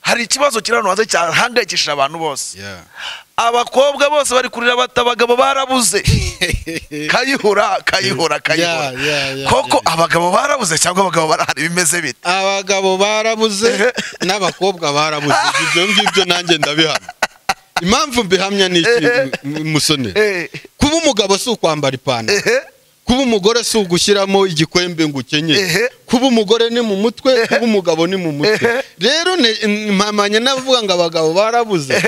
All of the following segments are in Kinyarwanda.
hari ikibazo kiri hano hanze cyahangayikishije abantu bose Yeah. abakobwa bose bari kurira bata abagabo barabuze kayihura kayihura kayihura Yeah, yeah, yeah, koko yeah. abagabo barabuze cyangwa abagabo barahari bimeze bite abagabo barabuze n'abakobwa barabuze ibyo ngibyo nanjye ndabihamya impamvu mbihamya ni iki m- musoni Eh, kuba umugabo si ukwambara ipantaro ehe, kuba umugore si ugushyiramo igikwembe ngo ukenyere Ehe. kuba umugore ni mu mutwe kuba umugabo ni mu mutwe Ehe. rero ne- n- mpamanya n'abavuga ngo abagabo barabuze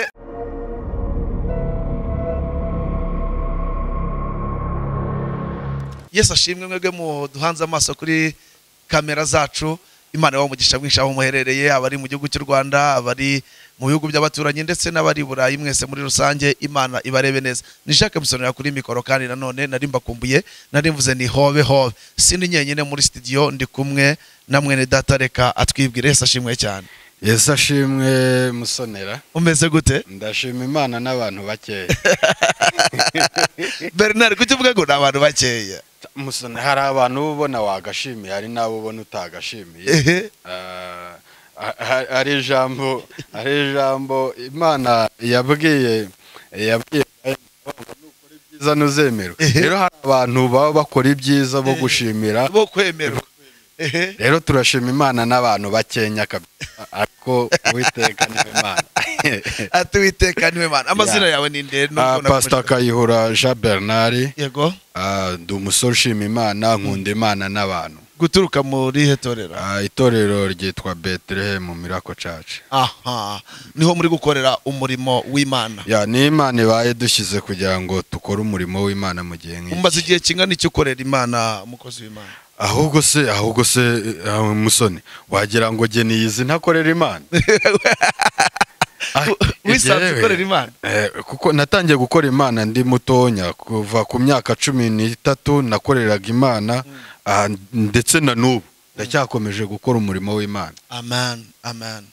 yesu ashimwe mwebwe muduhanze amaso kuri kamera zacu imana ibaha umugisha mwinshi aho muherereye abari mu gihugu cy'u rwanda abari mu bihugu by'abaturanyi ndetse n'abari i burayi mwese muri rusange imana ibarebe neza ni jacques musonera kuri mikoro kandi nanone nari mbakumbuye nari mvuze ni hobe hobe sindi nyenyine muri studio ndi kumwe na mwene data reka atwibwire yesu ashimwe cyane yesu ashimwe musonera umeze gute ndashima imana n'abantu bakeya bernard kuki uvuga ngo ni abantu bakeya musonera hari abantu uba ubona wagashimiye hari n'abo ubona utagashimiye ehe Ah, ha- hari ijambo hari ijambo imana yabwiye yabwiye Kayini, ngo nukora ibyiza ntuzemerwe Ehe. rero hari abantu baba bakora ibyiza bo gushimira bo kwemerwa ehe rero turashima imana n'abantu bakenya kabisa ariko uwiteka niwe mana ati witeka niwe mana amazina Yeah. yawe ni nde Ah, nubwo pasita nakomeje- kayihura jean bernard yego ah, ndi umusore ushima imana nkunda imana n'abantu guturuka muri he torera Ah, itorero ryitwa betelehemu mirako cacu aha niho muri gukorera umurimo w'imana ya ni imana ibaye dushyize kugira ngo tukore umurimo w'imana mu gihe umaze nk'iki igihe kingana iki ukorera imana umukozi w'imana ahubwo se ahubwo se eh, ah, musoni wagira ngo jye niyizi ntakorera imana Ah, wisanze jyewe, ukorera imana eh, kuko natangiye gukora imana ndi mutonya kuva ku myaka cumi n'itatu nakoreraga imana ah, ndetse na n'ubu ndacyakomeje gukora umurimo w'imana amen amen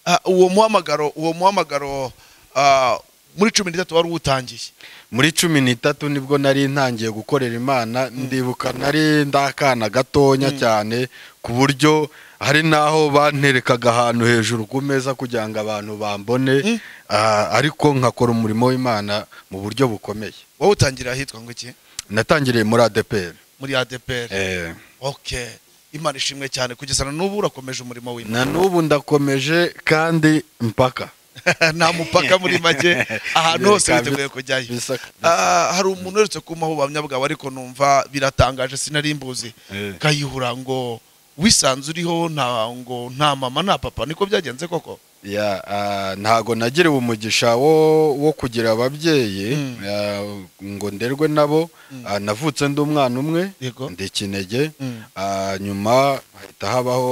Ah, uwo muhamagaro uwo muhamagaro ah, muri cumi n'itatu wari uwutangiye muri cumi n'itatu nibwo nari ntangiye gukorera imana ndibuka nari ndakana gatonya cyane ku buryo hari n'aho banterekaga ahantu hejuru ku meza kugira ngo abantu bambone ah, ariko nkakora umurimo w'imana mu buryo bukomeye wowe utangira ahitwa ngo iki natangiriye muri adeperi muri adepr ok imana ishimwe cyane kugeza na n'ubu urakomeje umurimo w'imana na n'ubu ndakomeje kandi mpaka nta mupaka muri make ahantu hose witeguye kujyayo Bisa- Ah, hari umuntu uherutse kumpaho ubuhamya bwawe ariko numva biratangaje sinari mbuzi Eh. kayihura ngo wisanze uriho nta ngo nta mama nta papa niko byagenze koko Ya, ah, ntago nagiriwe umugisha wo wo kugira ababyeyi Mm. ah, ngo nderwe nabo ah, navutse ndi umwana umwe Yego. ndi ikinege Mm. ah, nyuma hahita habaho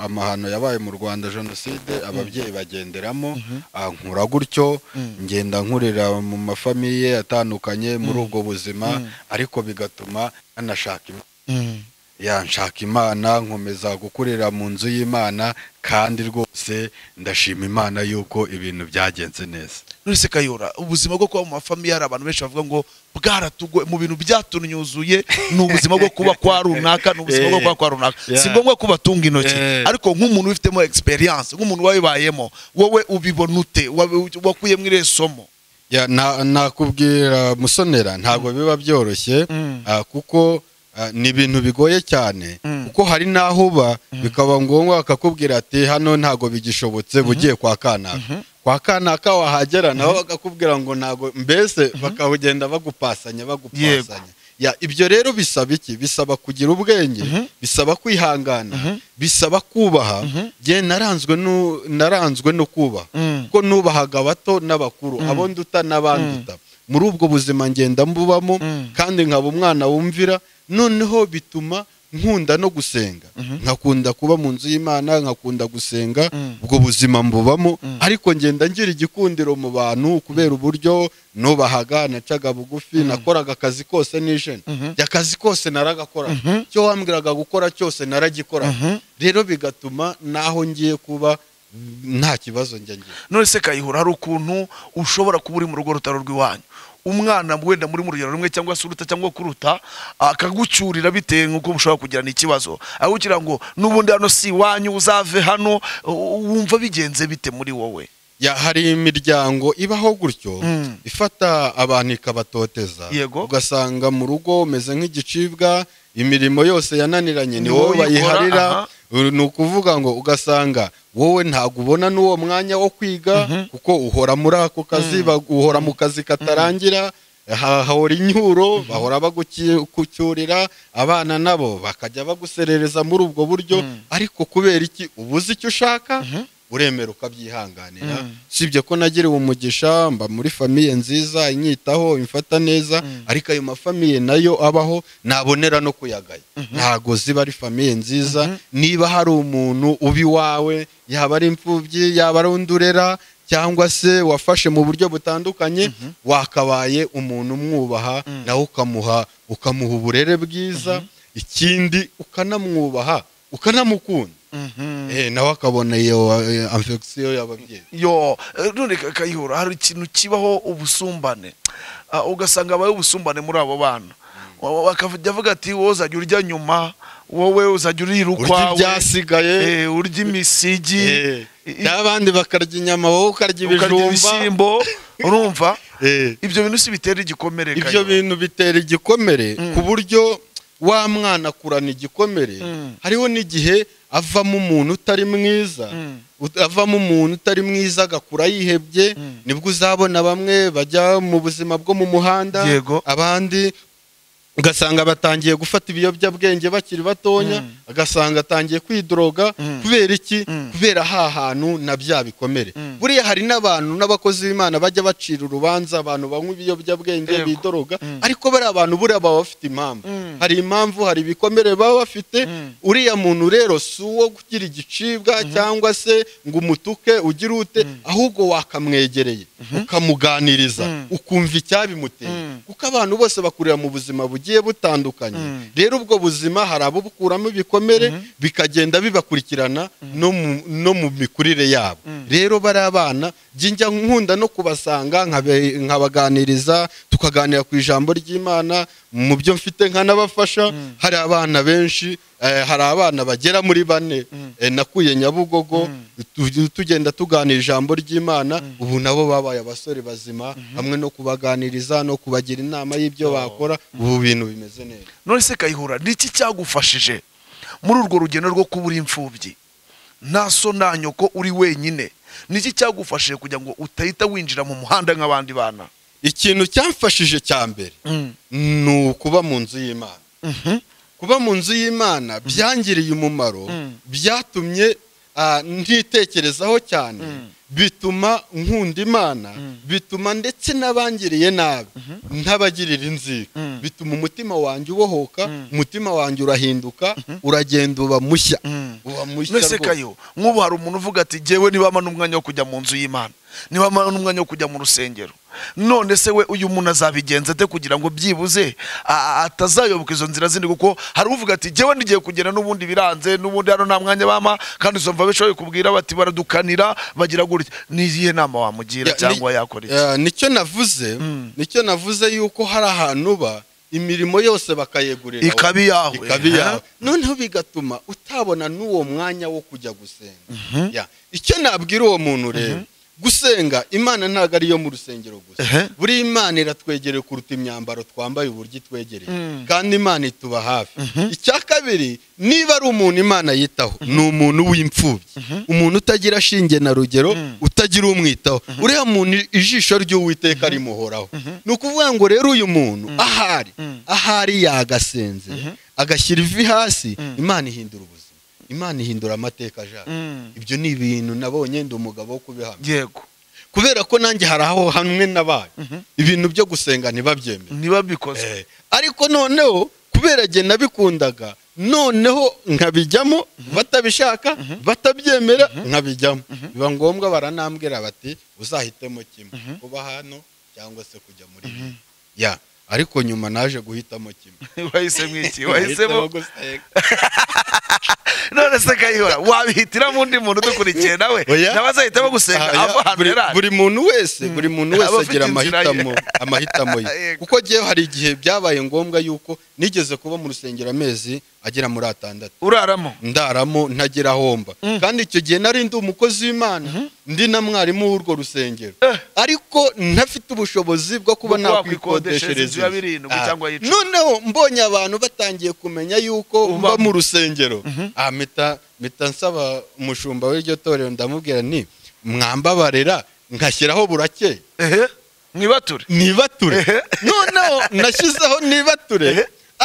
amahano yabaye mu Rwanda jenoside ababyeyi bagenderamo ah, nkura gutyo Mm. ngenda nkurira mu mafamiye atandukanye muri ubwo buzima ariko bigatuma nanashaka imana ya nshaka imana nkomeza gukorera mu nzu y'imana kandi rwose ndashima imana yuko ibintu byagenze neza nonese kayihura ubuzima bwo kuba mu mafamiye hari abantu benshi bavuga ngo bwaratugoye mu bintu byatunyuzuye ni ubuzima bwo kuba kwa runaka ni ubuzima bwo kuba kwa runaka si Yeah. ngombwa ko batunga intoki Yeah. ariko nk'umuntu ubifitemo experience nk'umuntu wabibayemo wowe ubibona ute Wabi- wakuye muri iriya somo Ya, na- nakubwira musonera ntabwo biba byoroshye Mm. ah, kuko ah, ni ibintu bigoye cyane Mm. kuko hari n'aho uba bikaba ngombwa bakakubwira ati hano ntabwo bigishobotse bugiye kwa kanaka kwa kanaka wahagera nabo bakakubwira ngo ntabwo mbese bakawugenda bagupasanya bagupasanya Ya, ibyo rero bisaba iki bisaba kugira ubwenge bisaba kwihangana bisaba kubaha jye naranzwe nu- naranzwe no kubaha kuko nubahaga abato n'abakuru abo nduta n'abanduta muri ubwo buzima ngenda mbubamo Mm. kandi nkaba umwana wumvira noneho bituma nkunda no gusenga nkakunda kuba mu nzu y'imana nkakunda gusenga Mm. ubwo buzima mbubamo ariko ngenda ngira igikundiro mu bantu kubera uburyo nubahaga nacaga bugufi nakoraga akazi kose nijeni akazi kose naragakoraga icyo wambwiraga gukora cyose naragikoraga rero bigatuma naho ngiye kuba nta kibazo njya ngira none se kayihura hari ukuntu ushobora kuba uri mu rugo rutari urw'iwanyu umwana wenda muri mu rugero rumwe cyangwa se uruta cyangwa kuruta akagucyurira bitewe n'uko mushobora kugirana ikibazo aho ugira ngo n'ubundi hano si iwanyu uzave hano u- wumva bigenze bite muri wowe ya hari imiryango ibaho gutyo Mm. ifata abantu ikabatoteza Yego. ugasanga mu rugo umeze nk'igicibwa imirimo yose yananiranye ni Ni wowe wowe bayiharira uyikora, uru ni ukuvuga ngo ugasanga wowe ntabwo ubona n'uwo mwanya wo kwiga kuko uhora muri ako kazi ba- uhora mu kazi katarangira ha- hahora inyuro bahora bagucyurira abana nabo bakajya baguserereza muri ubwo buryo ariko kubera iki uba uzi icyo ushaka uremera ukabyihanganira usibye ko nagiriwe umugisha mba muri famiye nziza inyitaho imfata neza ariko ayo mafamiye nayo abaho nabonera no kuyagaya ntago ziba ari famiye nziza niba hari umuntu uba iwawe yaba ari imfubyi yaba ari undi urera cyangwa se wafashe mu buryo butandukanye wakabaye umuntu umwubaha nawe ukamuha ukamuha uburere bwiza ikindi ukanamwubaha ukanamukunda Eh, nawe akabona iyo eh, infection y'ababyeyi yo eh, none Ka- kayihura hari ikintu kibaho ubusumbane Ah, ugasanga habaye ubusumbane muri abo bana Wa- bakajya avuga ati wowe uzajya urya nyuma wowe uzajya urirukwa urya ibyasigaye urya imisigi eh, i- n'abandi bakarya inyama wowe ukarya ukarya ibijumba ibishyimbo urumva Eh, ibyo bintu si bitera igikomere Kayihura. ibyo bintu bitera igikomere ku buryo wa mwana akurana igikomere Mm. hariho n'igihe avamo umuntu utari mwiza Mm. ut- avamo umuntu utari mwiza agakura yihebye Mm. nibwo uzabona bamwe bajya mu buzima bwo mu muhanda Yego. abandi ugasanga batangiye gufata ibiyobyabwenge bakiri batonya agasanga atangiye kwidoroga Mm. kubera iki Mm. kubera ha hantu na bya bikomere Mm. buriya hari n'abantu n'abakozi b'imana bajya bacira urubanza abantu banywa ibiyobyabwenge Yego. bidoroga Mm. ariko bariya abantu buriya baba bafite impamvu Mm. hari impamvu hari ibikomere baba bafite Mm. uriya muntu rero si uwo kugira igicibwa cyangwa se ngo umutuke ugire ute ahubwo wakamwegereye ukamuganiriza Mm. ukumva icyabimuteye Mm. kuko abantu bose bakurira mu buzima bugiye butandukanye Mm. rero ubwo buzima hari ababukuramo ibikomere bikagenda bibakurikirana no mu- no mu mikurire yabo rero bari abana jya njya nkunda no kubasanga nkabe- nkabaganiriza tukaganira ku ijambo ry'imana mu byo mfite nkanabafasha hari abana benshi eh, hari abana bagera muri bane Eh, nakuye nyabugogo tu- tugenda tuganira ijambo ry'imana ubu nabo babaye abasore bazima hamwe no kubaganiriza no kubagira inama y'ibyo bakora ubu bintu bimeze neza none se kayihura ni iki cyagufashije muri urwo rugendo rwo kuba uri imfubyi nta so nta nyoko uri wenyine ni iki cyagufashije kugira ngo utahita winjira mu muhanda nk'abandi bana ikintu cyamfashije cya mbere ni ukuba mu nzu y'imana kuba mu nzu y'imana byangiriye umumaro Mm. byatumye ah, ntitekerezaho cyane bituma nkunda imana bituma ndetse n'abangiriye nabi ntabagirira inzika Mm. bituma umutima wanjye ubohoka Mm. umutima wanjye urahinduka uragenda uba mushya uba mushya nese rwose. kayo nk'ubu hari umuntu uvuga ati jyewe nibamara n'umwanya wo kujya mu nzu y'imana nibamara n'umwanya wo kujya mu rusengero none se we uyu muntu azabigenza ate kugira ngo byibuze a- a- atazayoboka izo nzira zindi kuko hari uvuga ati jyewe ndigiye kugera n'ubundi biranze n'ubundi hano nta mwanya bama kandi uzumva bishoboye kubwira bati baradukanira bagira gutya ni iyihe nama wamugira Ya, cyangwa ni- yakora iki ya, nicyo navuze Mm. nicyo navuze yuko hari ahantu uba imirimo yose bakayegurira wowe. ikaba iyawe ikaba iyawe aha. noneho bigatuma utabona n'uwo mwanya wo kujya gusenga Ya. icyo nabwira uwo muntu rero gusenga imana ntabwo ariyo mu rusengero gusa Ehe. buri imana iratwegereye kuruta imyambaro twambaye uburyo itwegereye Mm. kandi imana ituba hafi icya kabiri niba ari umuntu imana yitaho ni umuntu w'imfubyi umuntu utagira shinge na rugero utagira umwitaho uriya muntu ijisho ry'uwiteka rimuhoraho ni ukuvuga ngo rero uyu muntu ahari ahari yagasenzera agashyira ivi hasi imana ihindura ubuzima imana ihindura amateka ajana Mm. ibyo ni ibintu nabonye ndi umugabo wo kubihamya yego kubera ko nanjye hari aho hamwe nabaye ibintu byo gusenga ntibabyemere niba bikoze Eh, ariko noneho kubera jye nabikundaga noneho nkabijyamo batabishaka batabyemera nkabijyamo biba ngombwa baranambwira bati uzahitemo kimwe kuba hano cyangwa se kujya muri ibi ya ariko nyuma naje guhitamo kimwe wahisemo iki Nahitamo wahisemo gusenga. none se kayihura wabihitiramo undi muntu udukurikiye nawe Oya. nawe azahita bagusenga Ah, ava ahantu buri- yarari buri muntu wese buri muntu wese Aba afite agira inzira ye. amahitamo amahitamo ye Yego. kuko ngewe hari igihe byabaye ngombwa yuko nigeze kuba mu rusengero amezi agera muri atandatu uraramo ndaramo ntagira ahomba kandi icyo gihe nari ndi umukozi w'imana ndi na mwarimu w'urwo rusengero Eh. ariko ntafite ubushobozi bwo kuba Bwo wakwikodeshereza inzu nakwikodeshereza ya birindwi Ah. cyangwa y'icumi. noneho mbonye abantu batangiye kumenya yuko mba Ubamo. mu rusengero Ah, mpita mpita nsaba umushumba w'iryo torero ndamubwira nti mwambabarira nkashyiraho burakeye ehe mwibature nibature Ehe. noneho nashyizeho Ehe. nibature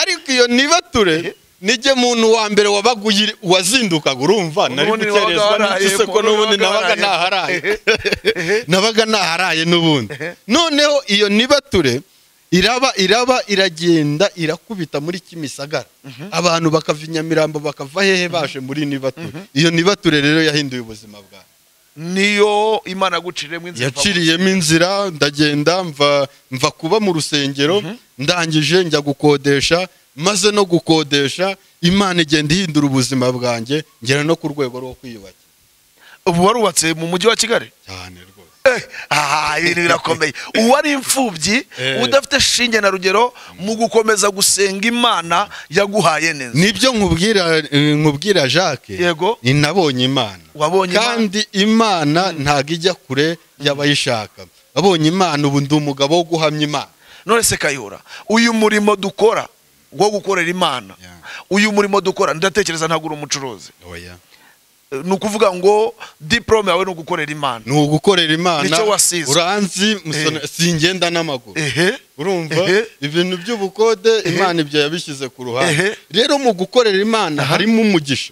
ariko iyo nibature nijye muntu wa mbere wabaga uyiri- wazindukaga urumva nari Ubundi wabaga gukerezwa waraye, n'iki se ko ubundi n'ubundi wabaga nabaga waraye. ntaharaye Ehe. nabaga ntaharaye n'ubundi Ehe. noneho iyo nibature iraba iraba iragenda irakubita muri kimisagara abantu bakava i nyamirambo bakava hehe baje muri nibature iyo nibature rero yahinduye ubuzima bwawe niyo imana yaguciriyemo inzira uva mu- yaciriyemo inzira ndagenda mva mva kuba mu rusengero ndangije njya gukodesha maze no gukodesha imana igenda ihindura ubuzima bwanjye ngera no ku rwego rwo kwiyubakira ubu warubatse mu mujyi wa kigali cyane rwose Eh, aha ibintu birakomeye uwari imfubyi Eh. udafite shinge na rugero mu gukomeza gusenga imana yaguhaye neza nibyo nkubwira eh, nkubwira jacques Yego. ni nabonye imana Wabonye Imana? kandi imana ntabwo ijya kure y'abayishaka abonye imana ubu ndi umugabo wo guhamya imana none se kayihura uyu murimo dukora wo gukorera imana Yeah. uyu murimo dukora ndatekereza ntabwo uri umucuruzi oya Eh, ni ukuvuga ngo diporome yawe ni ugukorera imana ni ugukorera imana Nicyo wasize. uranzi musona- singenda n'amaguru ehe urumva Ehe. ibintu by'ubukode imana ibyo yabishyize ku Ehe. ruhande rero mu gukorera imana harimo umugisha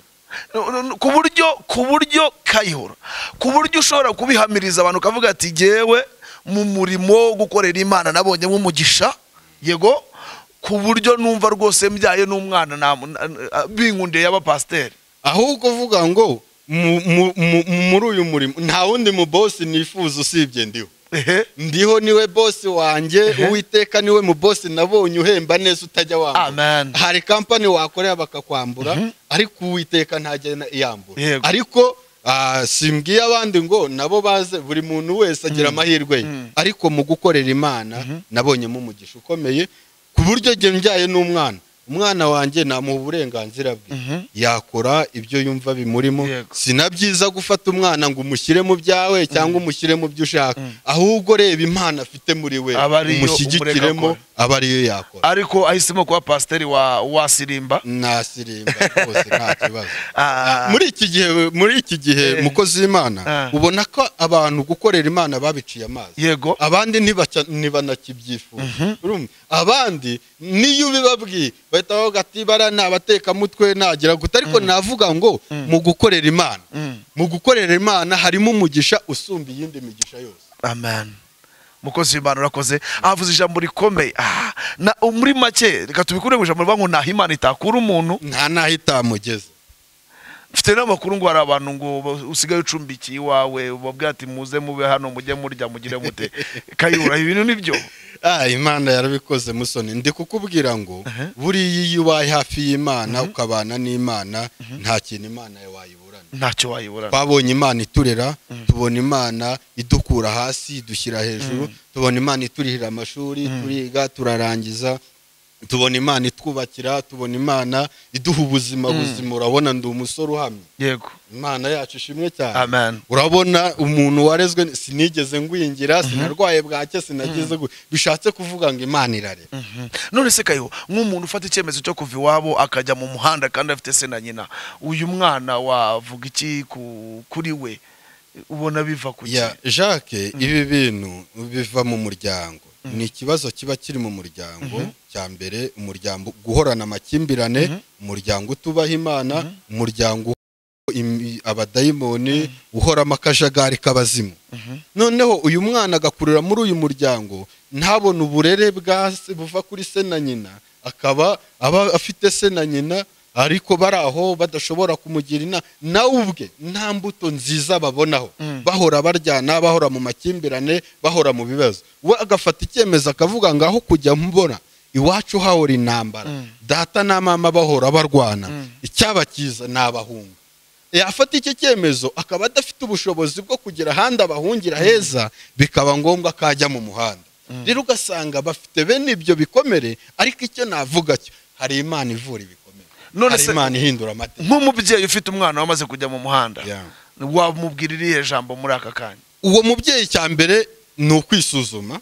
ku buryo ku buryo kayihura ku buryo ushobora kubihamiriza abantu ukavuga ati yewe mu murimo wo gukorera imana nabonye nk'umugisha yego ku buryo numva rwose mbyaye n'umwana nta- na- binkundiye y'abapasiteri ahubwo uvuga ngo mu- mu- mu- muri uyu murimo nta wundi mu bosi nifuza usibye ndiho ehe ndiho niwe bosi wanjye uwiteka niwe mu bosi nabonye uhemba neza utajya wambura amen hari kampani wakorera bakakwambura ariko uwiteka ntajya yambura Yego. ariko ah, simbwiye abandi ngo nabo baze buri muntu wese agira amahirwe ye ariko mu gukorera imana nabonyemo umugisha ukomeye ku buryo njye mbyaye n'umwana umwana wanjye namuha uburenganzira bwe yakora ibyo yumva bimurimo Yego. si na byiza gufata umwana ngo umushyire mu byawe cyangwa umushyire mu byo ushaka ahubwo reba impano afite muri we Aba ari yo umushyigikiremo umureka aba ariyo yakora ariko ahisemo kuba pasiteri wa wasirimba nasirimba rwose nta kibazo Ah. muri iki gihe muri iki gihe Eh. mukozi w'imana Ah. ubona ko abantu gukorera imana babiciye amazi yego abandi ntibaca- ntibanakibyifuza Urumva? abandi niyo ubibabwiye bahita bavuga ati bara ni abatekamutwe nagira gute ariko navuga ngo mu gukorera imana Mm. mu gukorera imana harimo umugisha usumba iyindi migisha yose amen mukozi w'imana urakoze avuze ijambo rikomeye Ah, na- muri make reka tubikure mu ijambo rivuga ngo ntaho imana itakura umuntu nta n'aho itamugeze mfite n'amakuru ngo hari abantu ngo ba- usigaye ucumbikiye iwawe babwira ati muze mube hano mujye murya mugire mute kayura ibintu nibyo Ah, imana yarabikoze musoni ndi kukubwira ngo buriya iyo ubaye hafi y'imana ukabana n'imana nta kintu imana yawe wayiburana ntacyo wayiburana twabonye imana iturera tubona imana idukura hasi idushyira hejuru tubona imana iturihira amashuri turiga turarangiza tubona imana itwubakira tubona imana iduha ubuzima buzima urabona ndi umusore uhamye yego imana yacu ishimwe cyane amen urabona umuntu warezwe ni- sinigeze ngwingira sinarwaye bwake sinageze gu- bishatse kuvuga ngo imana irare Mhm. none se kayo nk'umuntu ufata icyemezo cyo kuva iwabo akajya mu muhanda kandi afite se na nyina uyu mwana wavuga iki ku- kuri we ubona biva ku ki? ya jacques ibi bintu biva mu muryango ni ikibazo kiba kiri mu muryango cya mbere umuryango guhorana amakimbirane umuryango utubaha imana umuryango im- abadayimoni uhoramo akajagari k'abazimu noneho uyu mwana agakurira muri uyu muryango ntabone uburere bwa se- buva kuri se na nyina akaba aba afite se na nyina ariko bari aho badashobora kumugira inama nawe ubwe nta mbuto nziza babonaho bahora baryana bahora mu makimbirane bahora mu bibazo we agafata icyemezo akavuga ngo aho kujya mbona iwacu hahora intambara data na mama bahora barwana icyabakiza ni abahunga yafata iki cyemezo akaba adafite ubushobozi bwo kugera ahandi abahungira heza bikaba ngombwa ko ajya mu muhanda rero ugasanga bafite bene ibyo bikomere ariko icyo navuga cyo hari imana ivura ibikomere None hari se- imana ihindura amategeko nk'umubyeyi ufite umwana wamaze kujya mu muhanda Yeah. wamubwira irihe jambo muri aka kanya uwo mubyeyi cya mbere ni ukwisuzuma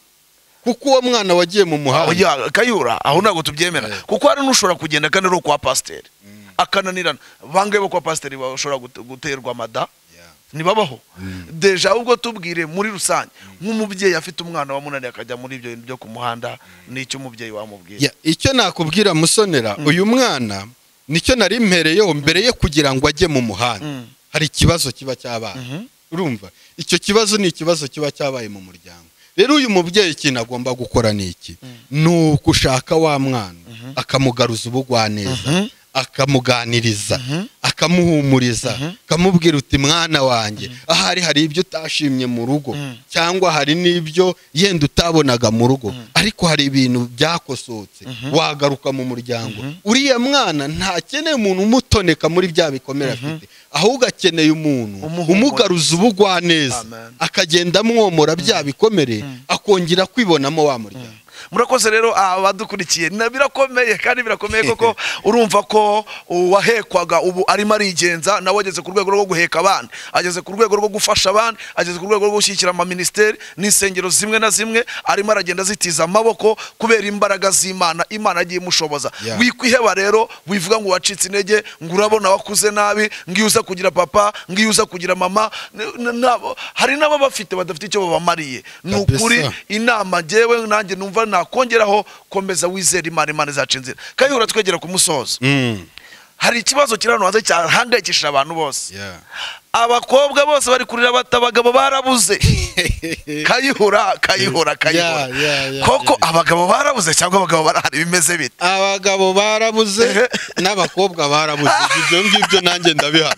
kuko uwo mwana wagiye mu muhanda Oya, kayura aho ntabwo tubyemera Yeah. kuko hari n'ushobora kugenda kandi ari ukwa pasiteri akananirana bangahe bo kwa pasiteri bashobora gute- guterwa amada Yeah. ntibabaho deja ubwo tubwire muri rusange nk'umubyeyi afite umwana wamunaniye akajya muri ibyo bintu byo ku muhanda n'icyo umubyeyi wamubwira Ya, icyo nakubwira musonera uyu mwana nicyo nari mpereyeho mbere ye kugira ngo ajye mu muhanda Mm. hari ikibazo kiba cyabaye urumva icyo kibazo ni ikibazo kiba cyabaye mu muryango rero uyu mubyeyi ikintu agomba gukora ni iki ni ukushaka wa mwana akamugaruza ubugwaneza akamuganiriza akamuhumuriza akamubwira uti mwana wanjye ahari hari ibyo utashimye mu rugo cyangwa hari n'ibyo yenda utabonaga mu rugo ariko hari ibintu byakosotse wagaruka mu muryango uriya mwana ntakeneye umuntu umutoneka muri bya bikomere afite ahubwo akeneye umuntu Umuhumuriza. umugaruza ubugwaneza Amen. akagenda amwomora bya bikomere akongera kwibonamo wa muryango murakoze rero abadukurikiye na- birakomeye kandi birakomeye koko urumva ko uwahekwaga ubu arimo arigenza nawe ageze ku rwego rwo guheka abandi ageze ku rwego rwo gufasha abandi ageze ku rwego rwo gushyigikira amaminisiteri n'insengero zimwe na zimwe arimo aragenda azitiza amaboko kubera imbaraga z'imana imana yagiye imushoboza Yeah. wikwiheba rero wivuga ngo wacitse intege ngo urabona wakuze nabi ngo iyo uza kugira papa ngo iyo uza kugira mama n- n- nabo- hari n'aba bafite badafite icyo babamariye ni Kabisa. ukuri inama njyewe nanjye numva nakongeraho komeza wizera imana imana izaca inzira kayihura twegera ku musozo Mm. hari ikibazo kiri hano hanze cyahangayikishije abantu bose Yeah. abakobwa bose bari kurira bata abagabo barabuze kayihura kayihura kayihura Yeah, yeah, yeah, koko yeah. abagabo barabuze cyangwa abagabo barahari bimeze bite abagabo barabuze n'abakobwa barabuze ibyo ngibyo nanjye ndabihamya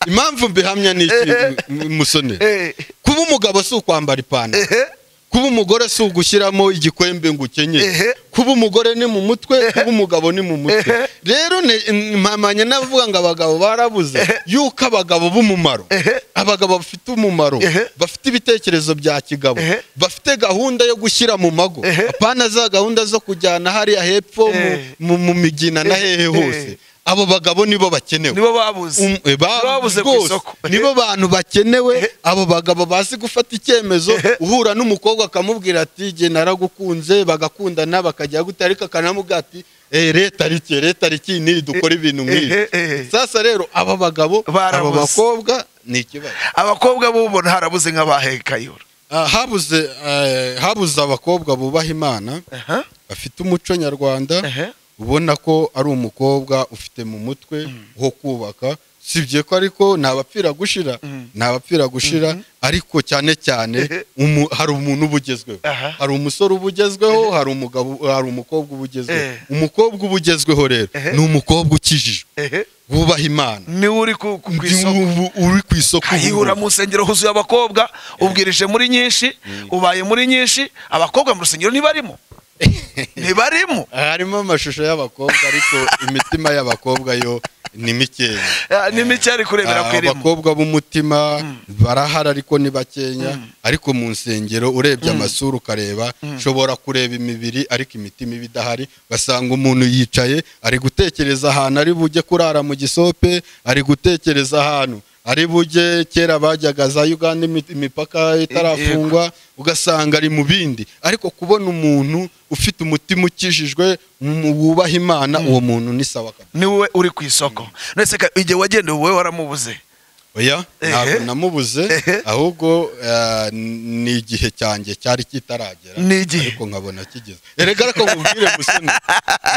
impamvu mbihamya ni iki mu- musonera Eh, kuba umugabo si ukwambara ipantaro ehe, kuba umugore si ugushyiramo igikwembe ngo ukenyere Ehe. kuba umugore ni mu mutwe kuba umugabo ni mu mutwe Ehe. rero ne- mpamanya n'abavuga ngo abagabo barabuze yuko abagabo b'umumaro Ehe. abagabo bafite umumaro Ehe. bafite ibitekerezo bya kigabo Ehe. bafite gahunda yo gushyira mu mago Ehe. apana za gahunda zo kujyana hariya hepfo mu- Eh. mu mu migina na Eh, hehe eh. hose abo bagabo nibo bakenewe nibo babuze Um- eh, ba- babuze ku rwose, isoko nibo bantu bakenewe Ehe. abo bagabo bazi gufata icyemezo Ehe. uhura n'umukobwa akamubwira ati jye naragukunze bagakundana bakajya gute ariko akanamubwira ati "Eh, leta rike leta riki niri dukora ibintu Ehe, nk'ibi ehe. sasa rero aba bagabo aba Barabuze. bakobwa ni ikibazo abakobwa b'ubona harabuze nk'abaheka kayihura Ah, habuze eh, habuze abakobwa bubaha imana Aha. bafite umuco nyarwanda Ehe. ubona ko ari umukobwa ufite mu mutwe ho kubaka sibye ko ariko ni abapfira gushira ni abapfira gushira ariko cyane cyane Ehe. umu- hari umuntu uba ugezweho Aha. hari umusore uba ugezweho hari umugabo hari umukobwa uba ugezweho Eh. umukobwa uba ugezweho rero Ehe. ni umukobwa ukijijwe ehe wubaha imana niwe uri ku ku- ku Ndi isoko ubu- uri ku isoko ubu kayihura ngubu. mu nsengero huzuye abakobwa ubwirije muri nyinshi ubaye muri nyinshi abakobwa mu rusengero ntibarimo ntibarimo harimo amashusho y'abakobwa ariko imitima y'abakobwa yo ni mikeya Eh, ni mike ari kurebera ku irimo abakobwa b'umutima barahara ariko ni bakenya ariko mu nsengero urebye amasura ukareba ushobora kureba imibiri ariko imitima iba idahari ugasanga umuntu yicaye ari gutekereza ahantu ari bujye kurara mu gisope ari gutekereza ahantu ari bujye kera bajyaga za uganda imi- imipaka itarafungwa ugasanga ari mu bindi ariko kubona umuntu ufite umutima ukijijwe mu- wubaha imana uwo muntu ni sawa kabisa niwe uri ku isoko ndetse ka- igihe wagendeye wowe waramubuze oya ntabwo Ehe. namubuze Ehe. ahubwo eh, ni igihe cyanjye cyari kitaragera Ni igihe. ariko nkabona kigeze erega ko nkubwire musone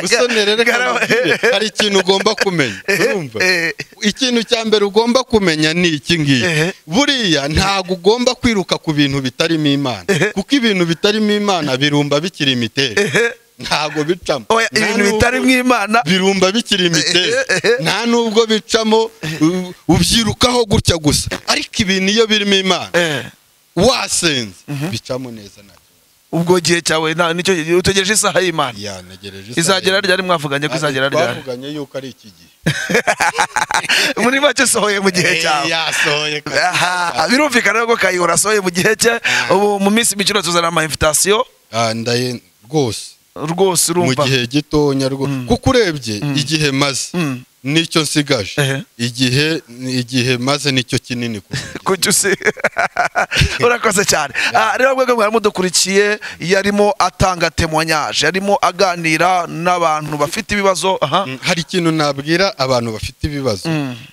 musone rero reka Gara- nkubwire, hari ikintu ugomba kumenya urumva Eh, ikintu cya mbere ugomba kumenya ni iki ngiki Ehe. buriya ntabwo ugomba kwiruka ku bintu bitarimo imana kuko ibintu bitarimo imana birumba bikiri imiterere ntabwo bicamo oya Nta ibintu nubwo- bitari mu imana birumba bikiri imiterere nta nubwo bicamo u- ubyirukaho gutya gusa ariko ibintu iyo birimo imana Eh, wasenze bicamo neza nacyo ubwo gihe cyawe nta- nicyo gihe utegereje isaha y'imana ya ntegereje isaha izagera yanjye. ryari mwavuganye ko izagera Ati, ryari twavuganye yuko ari iki gihe muri make sohoye mu gihe Eh, cyawe yasohoye kabisa. Aha, birumvikana rero ko kayihura asohoye mu gihe cye ubu mu minsi mikino tuzana ama invitation Ah, ndaye rwose rwose mu urumva gihe gitonya rwo kuko urebye igihe maze Mm. nicyo nsigaje Ehe. igihe igihe maze nicyo kinini kuri njye. kuki usi urakoze cyane Ah, rero mwebwe mwari mudukurikiye yarimo atanga temonyage yarimo aganira n'abantu bafite ibibazo aha Mm, hari ikintu nabwira abantu bafite ibibazo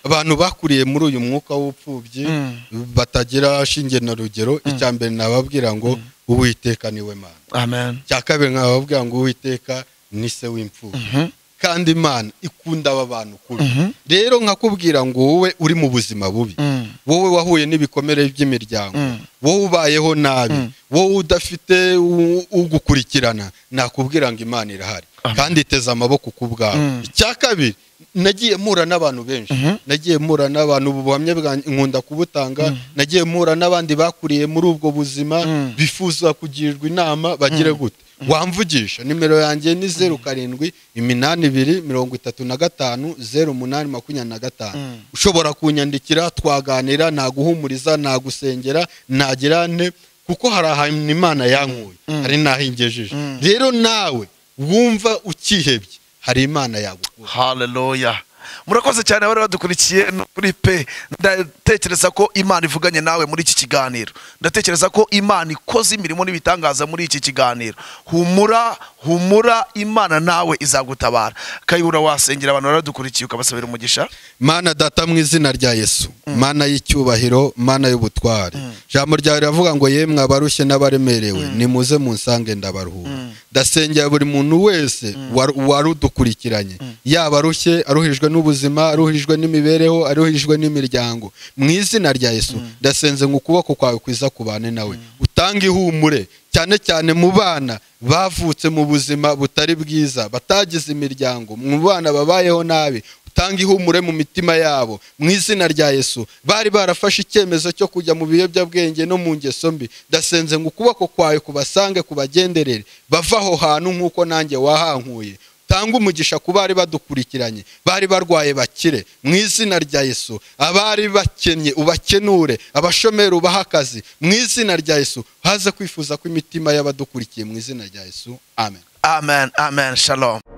abantu bakuriye muri uyu mwuka w'upfubyi batagira shinge na rugero icya mbere nababwira ngo uwiteka niwe mana amen icya kabiri nkababwira ngo uwiteka ni se w'imfubyi kandi imana ikunda aba bantu kubi rero nkakubwira ngo wowe uri mu buzima bubi Mm. wowe wahuye n'ibikomere by'imiryango Mm. wowe ubayeho nabi wowe udafite u- ugukurikirana nakubwira ngo imana irahari kandi iteze amaboko ku bwawe icya kabiri nagiye mpura n'abantu benshi nagiye mpura n'abantu ubu buhamya bwanjye nkunda kubutanga nagiye mpura n'abandi bakuriye muri ubwo buzima bifuza kugirirwa inama bagire gute wamvugisha nimero yanjye ni zeru karindwi iminani ibiri mirongo itatu na gatanu zeru umunani makumyabiri na gatanu ushobora kunyandikira twaganira naguhumuriza nagusengera nagirane kuko hari ahantu imana yankuye hari n'aho ingejeje rero nawe wumva ukihebye hari imana yagukura haleluya murakoze cyane abari badukurikiye no kuri pe ndatekereza ko imana ivuganye nawe muri iki kiganiro ndatekereza ko imana ikoze imirimo n'ibitangaza muri iki kiganiro humura humura imana nawe izagutabara kayihura wasengera abantu baradukurikiye ukabasabira umugisha mana data mu izina rya yesu mana y'icyubahiro mana y'ubutware ijambo ryawe riravuga ngo yemwe abarushye n'abaremerewe nimuze munsange ndabaruhura ndasengera buri muntu wese waru- warudukurikiranye yaba arushye aruhijwe n'ubuzima aruhijwe n'imibereho aruhijwe n'imiryango mu izina rya yesu ndasenze ngo ukuboko kwawe kwiza kubane nawe utange ihumure cyane cyane mu bana bavutse mu buzima butari bwiza batagize imiryango mu bana babayeho nabi utanga ihumure mu mitima yabo mu izina rya yesu bari barafashe icyemezo cyo kujya mu biyobyabwenge no mu ngeso mbi ndasenze ngo ukuboko kwawe kubasange kubagenderere bave aho hantu nk'uko nanjye wahankuye utanga umugisha ku bari badukurikiranye bari barwaye bakire mu izina rya yesu abari bakennye ubakenure abashomeri ubahe akazi mu izina rya yesu haze kwifuza kw'imitima y'abadukurikiye mu izina rya yesu amen amen amen shalom